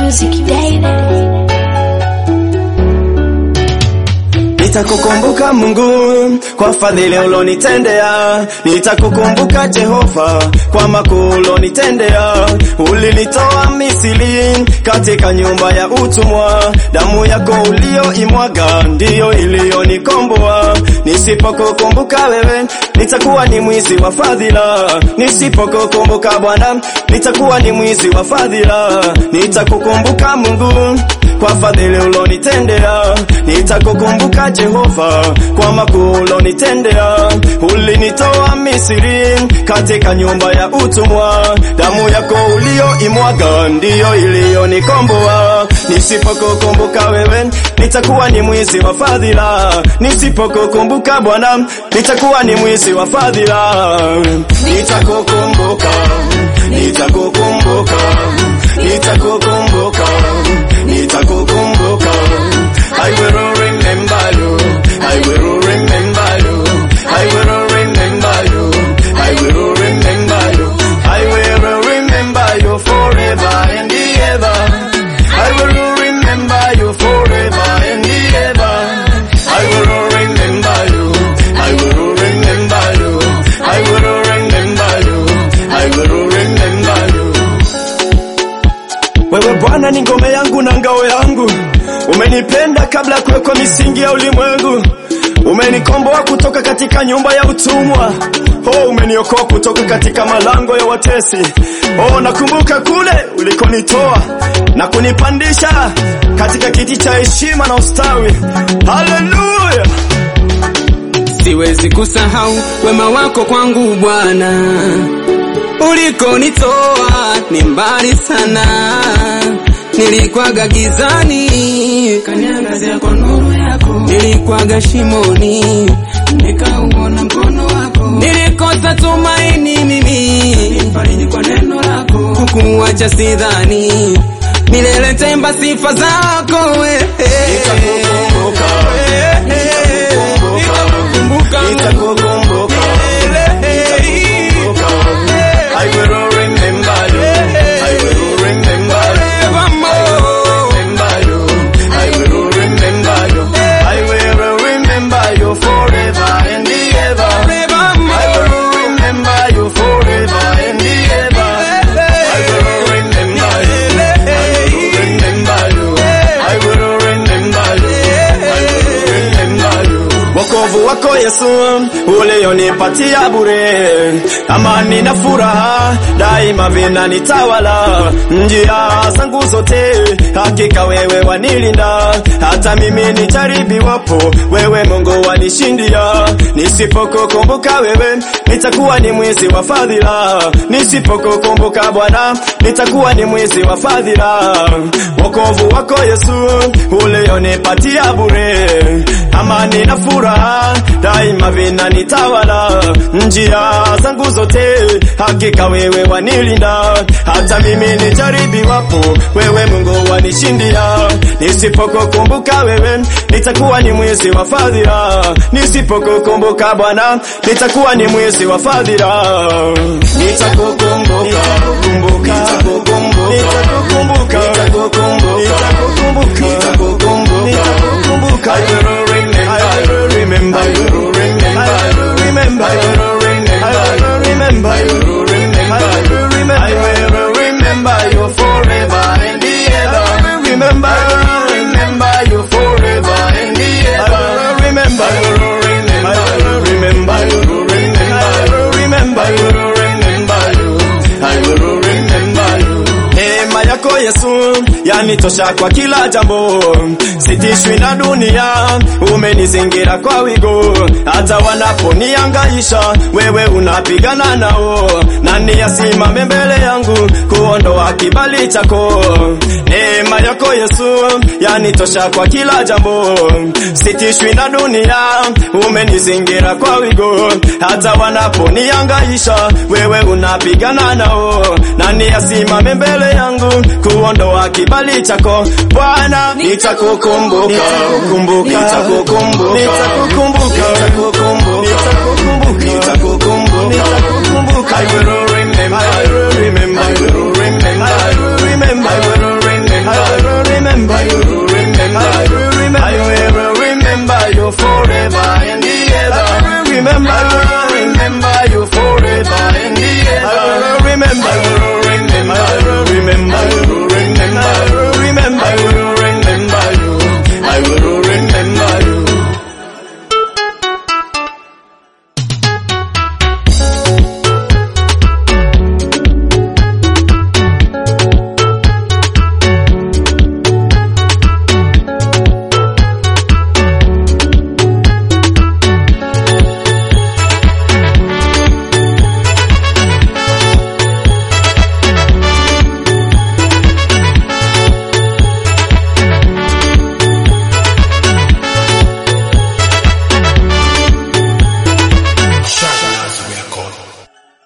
music, baby. Nitakukumbuka Mungu kwa fadhili ulonitendea, nitakukumbuka Jehova kwa makuu ulonitendea. Ulinitoa Misri katika nyumba ya utumwa, damu yako ulioimwaga ndiyo iliyonikomboa. Nisipokukumbuka wewe, nitakuwa ni mwizi wa fadhila. Nisipokukumbuka Bwana, nitakuwa ni mwizi wa fadhila. Nitakukumbuka Mungu kwa fadhili ulonitendea, nitakukumbuka Jehova kwa makuu ulonitendea. Ulinitoa Misri katika nyumba ya utumwa, damu yako ulioimwaga ndiyo iliyonikomboa. Nisipokukumbuka wewe, nitakuwa ni mwizi wa fadhila. Nisipokukumbuka Bwana, nitakuwa ni mwizi wa fadhila. Nitakukumbuka, nitakukumbuka, nitakukumbuka nitakukumbuka I will remember you I will remember you I will remember you I will remember you I will remember you forever and ever I will remember you forever and ever I will remember you I will remember you I will remember you I will remember you wewe Bwana ni ngome yangu na ngao yangu, umenipenda kabla ya kuwekwa misingi ya ulimwengu. Umenikomboa kutoka katika nyumba ya utumwa. Oh, umeniokoa kutoka katika malango ya watesi. Oh, nakumbuka kule ulikonitoa na kunipandisha katika kiti cha heshima na ustawi. Haleluya! Siwezi kusahau wema wako kwangu Bwana, ulikonitoa ni mbali sana. Nilikwaga gizani, kaniangazia kwa nuru yako. Nilikwaga shimoni, nikauona mkono wako. Nilikosa tumaini mimi, nifariji kwa neno lako. Kukuacha sidhani, milele temba sifa zako wewe. Nitakukumbuka, nitakukumbuka, nitakukumbuka, nitakukumbuka. I will remember you. I will remember you. Remember you. I will remember you. I will remember you forever and ever. I will remember you forever and ever. I will remember you. I will remember you. I will remember you. I will remember you. Wokovu wako Yesu ulionipatia bure, amani na furaha daima vinanitawala njia zangu zote, hakika wewe wanilinda, hata mimi nijaribiwapo, wewe Mungu wanishindia. Nisipokukumbuka wewe, nitakuwa ni mwizi wa fadhila. Nisipokukumbuka Bwana, nitakuwa ni mwizi wa fadhila. Wokovu wako Yesu ulionipatia bure, amani na furaha daima vinanitawala njia zangu zote, hakika wewe wanilinda, hata mimi nijaribiwapo, wewe Mungu wanishindia. Nisipokukumbuka wewe, nitakuwa ni mwizi wa fadhila. Nisipokukumbuka Bwana, nitakuwa ni mwizi wa fadhila. Nitakukumbuka, nitakukumbuka, nitakukumbuka, nitakukumbuka, nitakukumbuka, I will remember, I will remember, I will remember, I will remember, I will remember, I will remember, I will remember, I will remember, I will remember you forever and ever. I will remember, I will remember you forever and ever. I will remember, I will remember, I will remember, I will remember, I will remember, I will remember you. I will remember you. Neema yako Yesu yanitosha kwa kila jambo, sitishwi na dunia, umenizingira kwa wigo, hata wanaponiangaisha wewe unapigana nao, nani asimame mbele yangu kuondoa kibali chako? Neema yako Yesu yanitosha kwa kila jambo, sitishwi na dunia, umenizingira kwa wigo, hata wanaponiangaisha wewe unapigana nao, nani asimame mbele yangu kuondoa kibali chako Bwana, nitakukumbuka, nitakukumbuka, nitakukumbuka, nitakukumbuka, nitakukumbuka, nitakukumbuka, nitakukumbuka, I will remember, I will